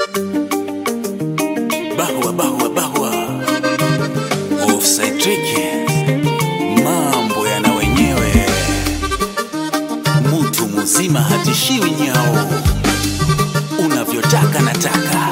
Bahwa bahwa bahwa. Offside trick. Mambo yana wenyewe. Mtu mzima hatishiwi nyao. Unavyotaka nataka.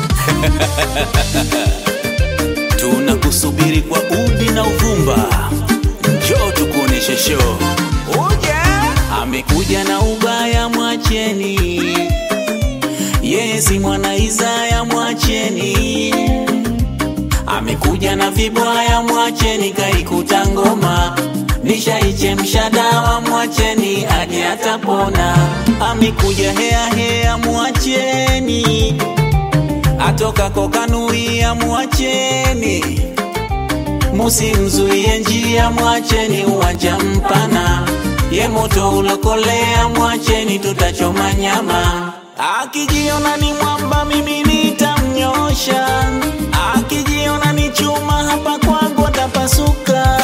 Tunakusubiri kwa udi na uvumba. Njoo tukuoneshe show. Amekuja na ubaya, mwacheni. Yeye si mwana Isaya, mwacheni. Amekuja na vibwaya, mwacheni. Kaikuta ngoma, nishaichemsha dawa, mwacheni hadi atapona. Amekuja hea hea, mwacheni. Atoka kokanuia, mwacheni. Musimzuie njia, mwacheni uwanja mpana. Ye moto ulokolea, mwacheni tutachoma nyama. Akijiona ni mwamba, mimi nitamnyosha. Akijiona ni chuma, hapa kwangu atapasuka.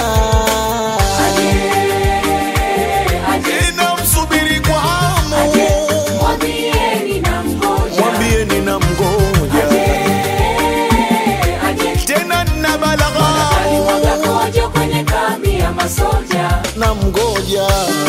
Ninamsubiri kwa hamu, Mwambieni na mgoja mwambieni na mgoja tena, na balagha alimwaga kojo kwenye kambi ya masoja. na mgoja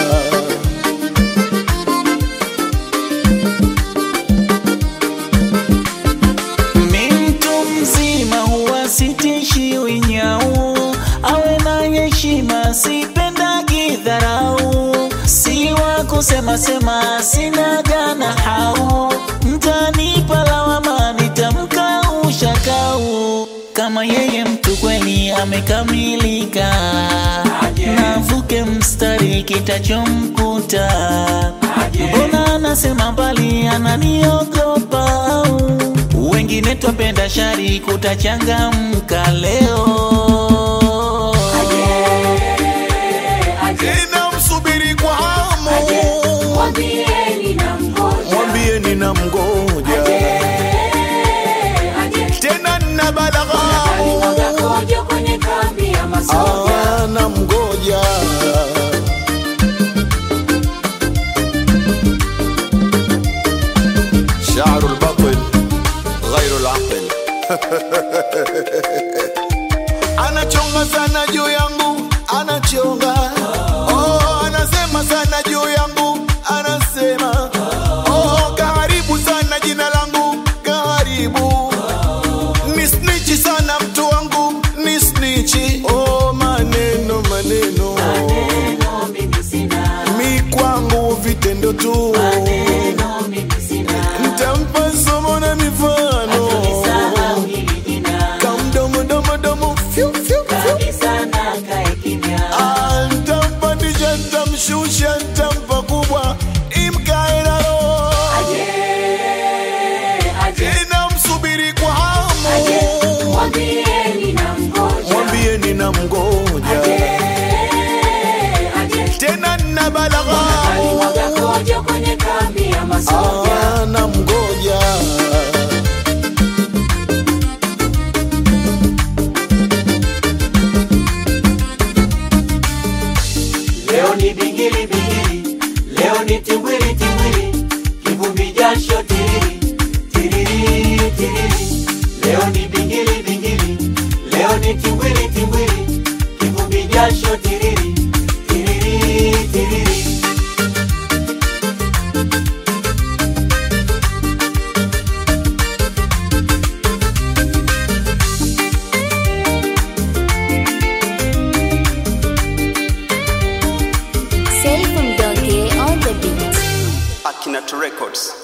Mi mtu mzima huwa sitishiwi nyau, awe na heshima, sipendagi dharau, si wa kusema sema, sina gana hau, mtanipa lawama, nitamka ushakau kama yeye mtu kweli amekamilika, navuke mstari kitachomkuta. Mbona anasema mbali, ananiogopa au wengine twapenda shari, kutachangamka leo. ninamsubiri kwa hamu, Mwambieni na mgoja mwambieni na mgoja tena, na balagha alimwaga kojo kwenye kambi ya masoja. Ah, na mgoja شعر البطل غير العقل anachonga sana juu yangu anachonga oh, anasema sana juu yangu anasema oh, kaharibu sana jina langu kaharibu ni snichi sana mtu wangu ni snichi oh, maneno maneno Neno mimi sina, mi kwangu vitendo tu neno mimi sina, ntampa somo na mifano sahau hili jina kamdomodomodomo fyu, fyu, fyu. kabisa na kae kimya. Ah, ntampandisha ntamshusha ntampa kubwa imkae nalo Aje, aje, inamsubiri kwa hamu mwambieni na mgoja. mwambieni na mgoja Aje, tena na balagha alimwaga kojo kwenye kambi ya masoja. Ah, na mgoja Leo ni bingili bingili, leo ni timbwili timbwili, kivumbi jasho tiriri tiriri tiriri. Leo ni bingili bingili, leo ni timbwili timbwili, kivumbi jasho tiriri tiriri tiriri. Safe from Donkey on the beat. Akinato Records.